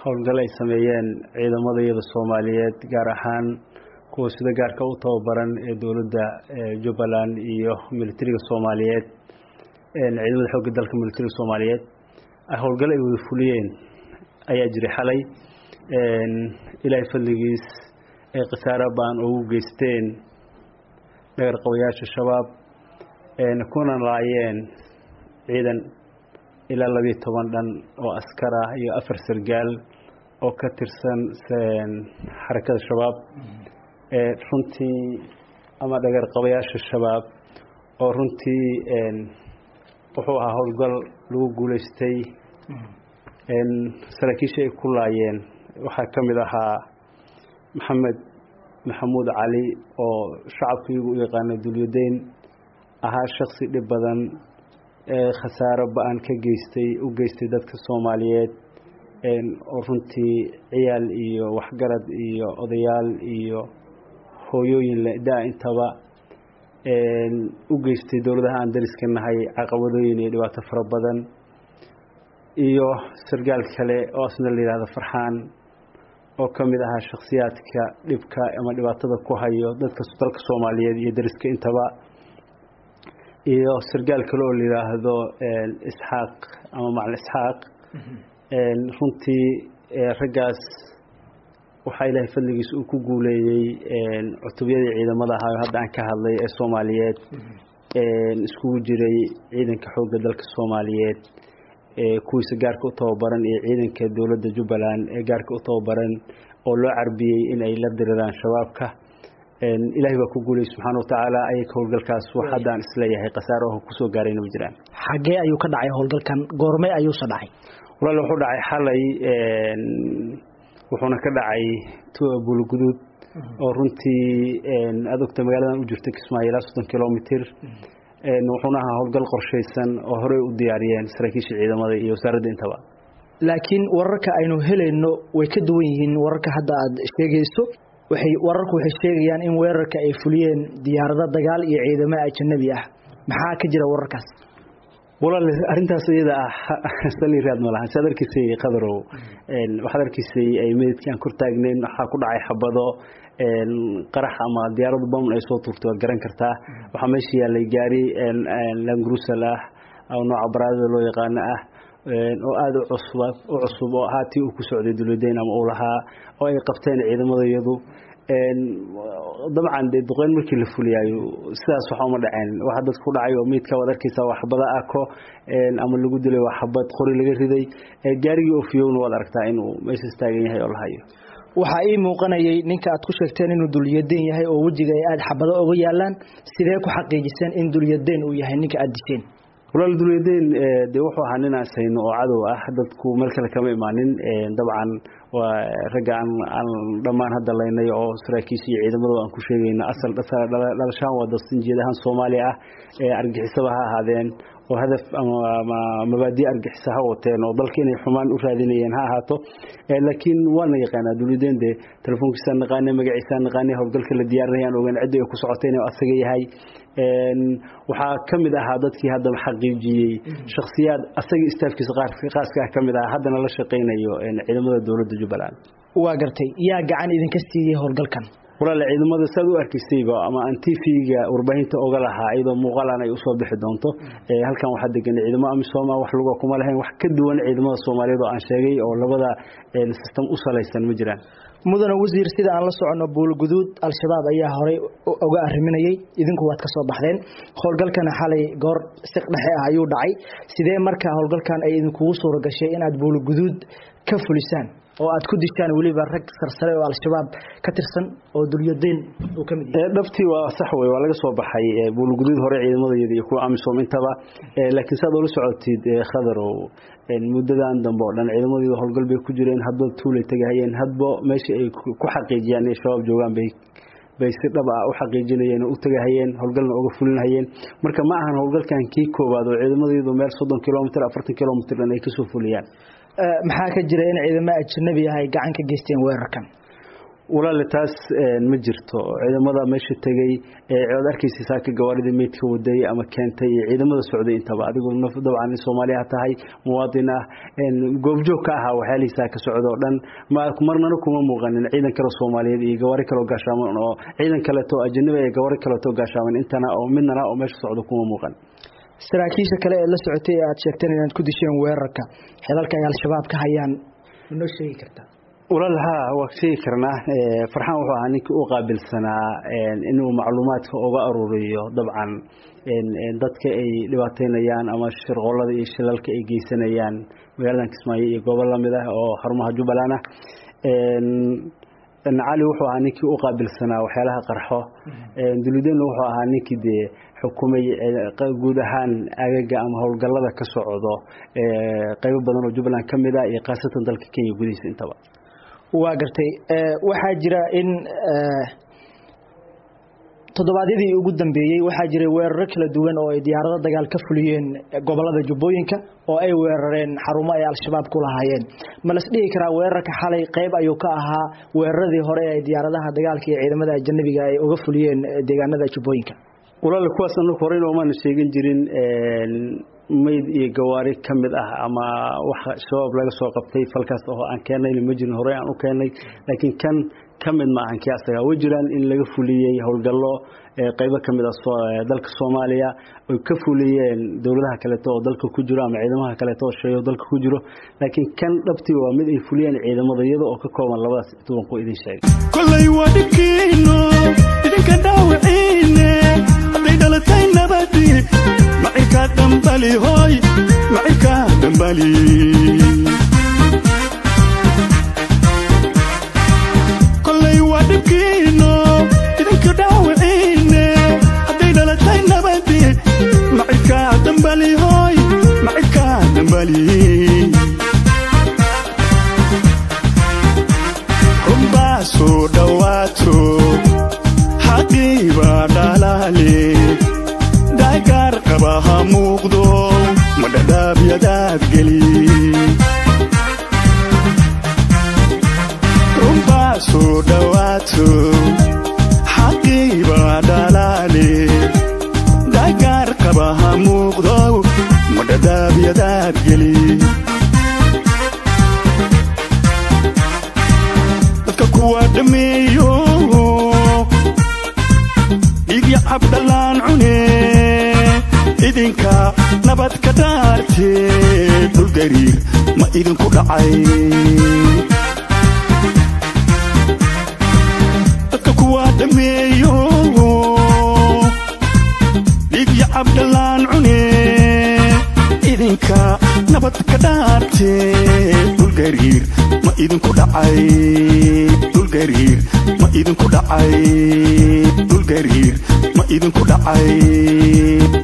howlgal ay sameeyeen ciidamadayada soomaaliyeed gaar ahaan kuwa sida gaarka u tababaran ee dowladda jubbaland iyo militariga soomaaliyeed ciidamada xoogga dalka militariga soomaaliyeed howlgal ay wada fuliyeen ayaa jiray xalay ilaahay fadligiis ay khasaaro baan ugu geysteen dhagar qabayaasha shabaab kuna laayeen ciidan ilaa labiiyo toban dhan oo askar ah iyo afar sargaal oo ka tirsan xarakada shabaab runtii ama dhagar qabayaasha shabaab oo runtii wuxuu ahaa howlgal lagu guulaystay saraakiisha ay ku laayeen waxaa ka mid ahaa maxamed maxamuud cali oo shacabkaigu u yaqaana dulyadeyn ahaa shaksi dhib badan ee khasaaro ba-an ka geystay u geystay dadka soomaaliyeed oo runtii ciyaal iyo waxgarad iyo odayaal iyo hooyooyin le-daa intaba u geystay dowladaha aan dariska nahay caqabadooyin iyo dhibaato fara badan iyo sargaal kale oo asna la yidhahdo farxaan oo ka mid ahaa shakhsiyaadka dhibka ama dhibaatada ku hayo dadka dalka soomaaliyeed iyo dariska intaba iyo sargaal kale oo la yidhaahdo isxaaq ama macalin isxaaq runtii raggaas waxaa ilaahay fadligiis uu ku guuleeyey cutubyadii ciidamada ahaa hadda aan ka hadlay ee soomaaliyeed iskugu jiray ciidanka xoogga dalka soomaaliyeed kuwiisa gaarka u tababaran iyo ciidanka dowladda jubbaland ee gaarka u tababaran oo loo carbiyey in ay la diriraan shabaabka ilaahay baa ku guulay subxaana watacaala ayaka howlgalkaas wax hadda aan isleeyahay khasaaro oo kusoo gaarayna ma jiraan xaggee ayuu ka dhacay howlgalkan goormay ayuusa dhacay walaal wuxuu dhacay xalay wuxuuna ka dhacay buulguduud oo runtii aad ogta magaaladan u jirta kismaayo ilaa soddon kilomitr wuxuuna ahaa howlgal qorshaysan oo horey u diyaariyeen saraakiisha ciidamada iyo wasaaradda intaba laakiin wararka aynu helayno way ka duwan yihiin wararka hadda aad sheegayso waxay wararku waxay sheegayaan in weerarka ay fuliyeen diyaarado dagaal iyo ciidamo ajanabi ah maxaa ka jira wararkaas walaal arrintaas iyada ah saliraad ma lahan saad arkiisay qadarow waxaad arkiisay ay meydkii aan kor taagnayn waxaa ku dhacay xabado qarax ama diyaaradu bam ay soo tuurtay waad garan kartaa waxaa meesha yaallay gaari langrusal ah oo nooca baraadada loo yaqaano ah oo aada u cusub u cusub oo ahaa tii uu ku socday dulwadeyn ama uu lahaa oo ay qabteen ciidamadayadu dabcan dee duqeyn markii la fuliyaayo sidaas waxa uma dhaceen waxa dadka ku dhacay oo meydka waad arkaysaa waa xabada ako ama lagu dilay waa xabad qori laga riday gaarigii ofiyowna waad aragtaa inuu meeshaas taagan yahay oo la hayo waxaa ii muuqanayay ninka aad ku sheegteen inuu dulyadeen yahay oo wejiga ay aada xabado oga yaalaan sidee ku xaqiijiseen in dulyadeen uu yahay ninka aada disheen walaal dulyadeen dee wuxuu ahaa nin asayno oo cadow ah dadku meel kale kama imaanin dabcan waa ragga aan aan dhammaan hadda laynay oo saraakiisha iyo ciidamada aan ku sheegayno asal dhalashaan waa dastinjeed ahaan soomaaliya ah argixisaba ha ahaadeen oo hadaf ama mabaadi argixisa ha wateen oo dalka inay xumaan u raadinayeen ha ahaato laakiin waana yaqaanaa dulyadeen dee telefoonkiisaan naqaanay magaciisaan naqaanay howlgalka la diyaarinayaan ogaan cidda ay ku socotay inuu asaga yahay waxaa ka mid ahaa dadkii haddaba xaqiijiyey shakhsiyaad asaga istaafkiisa qaaska ah ka mid ah haddana la shaqaynayo ciidamada dowladda jubbaland waa gartay yaa gacan idinka siiyey howlgalkan walaal ciidamada saad u arkaysayba ama aan tvga warbaahinta oga lahaa iyadoo muuqaalan ay usoo bixi doonto halkan waxaa degan ciidamo amisom wax luga kuma lahayn wax ka duwan ciidamada soomaaliyeed oo aan sheegay oo labada system u salaysan ma jiraan mudane wasiir sida aan la soconno buulguduud al-shabaab ayaa horey uga arriminayay idinku waad ka soo baxdeen howlgalkana xalay goor siq dhexe ah ayuu dhacay sidee markaa howlgalkan ay idinkugu suura gashay inaad buulguduud ka fulisaan oo aad ku dishaan weliba rag sarsare oo al-shabaab ka tirsan oo dulyadeen uu ka mid yahay dhabtii waa sax wey waa laga soo baxay buulguduud hore ciidamadayada iyo kuwa amisom intaba laakiin saad oola socotid khadarow muddadan dambe oo dhan ciidamadayda howlgal bay ku jireen hadba tuulay tegahayeen hadba meesha ay ku xaqiijiyaan inay shabaab joogaan bay bay si dhab ah u xaqiijinayeen oo u tegahayeen howlgalna uga fulinahayeen marka ma ahan howlgalkan kii koowaad oo ciidamadaydu meel soddon kilomitr afartan kilomitr dhan ay kasoo fuliyaan maxaa ka jira in ciidamo ajnabi ah ay gacan ka geysteen weerarkan walaale taas ma jirto ciidamada meesha tegey eecood arkaysa saaka gawaaridii meydka waday ama keentay iyo ciidamada socday intaba adigu dabcan soomaaliya tahay muwaadin ah goobjoog ka ahaa waxyaalihiisaa ka socda oo dhan marnana kuma muuqanin ciidan kale soomaaliyeed iyo gawaari kaleo gaashaaman oo ciidan kaleeto ajanabi iyo gawaari kaleeto gaashaaman intana oo midnana oo meesha socda kuma muuqan saraakiisha kale ee la socotay ee aad sheegteen inaad ku disheen weerarka xilalka ay al-shabaab ka hayaan ma noo sheegi kartaa walaal haa waa sheegi karnaa farxaan wuxuu ahaa ninkii u qaabilsanaa inuu macluumaadka uga aruuriyo dabcan dadka ay dhibaateynayaan ama shirqoolada iyo shilalka ay geysanayaan magaaladan kismaayo iyo goobo lamid ah oo xarumaha jubbaland ah cali wuxuu ahaa ninkii u qaabilsanaa waxyaalaha qarxo dulideenna wuxuu ahaa ninkii dee xukumay guud ahaan agaga ama howlgallada ka socdo qaybo badan oo jubbaland ka mid ah iyo khaasatan dalka kenya gudihiisa intaba waa gartay waxaa jira in toddobaadyadii ugu dambeeyey waxaa jiray weeraro kala duwan oo ay diyaarado dagaal ka fuliyeen gobolada jubbooyinka oo ay weerareen xarumo ay al-shabaab ku lahaayeen ma las dhihi karaa weerarka xalay qayb ayuu ka ahaa weeraradii hore ee diyaaradaha dagaalka iyo ciidamada ajanabiga ay uga fuliyeen deegaanada jubbooyinka walaal kuwaas anagu horeyna omaana sheegin jirin mayd iyo gawaari ka mid ah ama wax shabaab laga soo qabtay falkaas oo aan keennayna ma jirin horey aan u keennay laakiin kan ka mid ma ahan kii asaga way jiraan in laga fuliyey howlgallo qaybo ka mid ah dalka soomaaliya oy ka fuliyeen dowladaha kaleeto oo dalka ku jiro ama ciidamaha kaleeto oo sheeyo dalka ku jiro laakiin kan dhabtii waa mid ay fuliyeen ciidamada iyada oo ka kooban labadaas tuban ku idin sheegay kolay waa dhibkiino idinka dhaawiciine hadday dhalatay nabadi macirkaa dhambali hooy macirkaa dhambali kolay waa dhibkiino idinka dhaawiciine hadday dhalatay nabadi macirkaa dhambali hooy macirkaa dhambali runbaa soo dhowaato xaqiibaa dhalaale daagaar qaba ha muuqdo madhadhaabyadaad geli runbaa soo dhowaato xaqiibaa dhalaale daagaar qaba ha muuqdo madhadhaabyadaad geli dadka kuwa dhameeyo dhiigya cabdhallaan cune idinka nabad ka dhaartee dhulgariir ma idinku dhacay dadka kuwa dhameeyo dhiigya cabdhallaan cune idinka nabad ka dhaartee dhulgariir ma idinku dhacay dhulgariir ma idinku dhacay dhulgariir ma idinku dhacay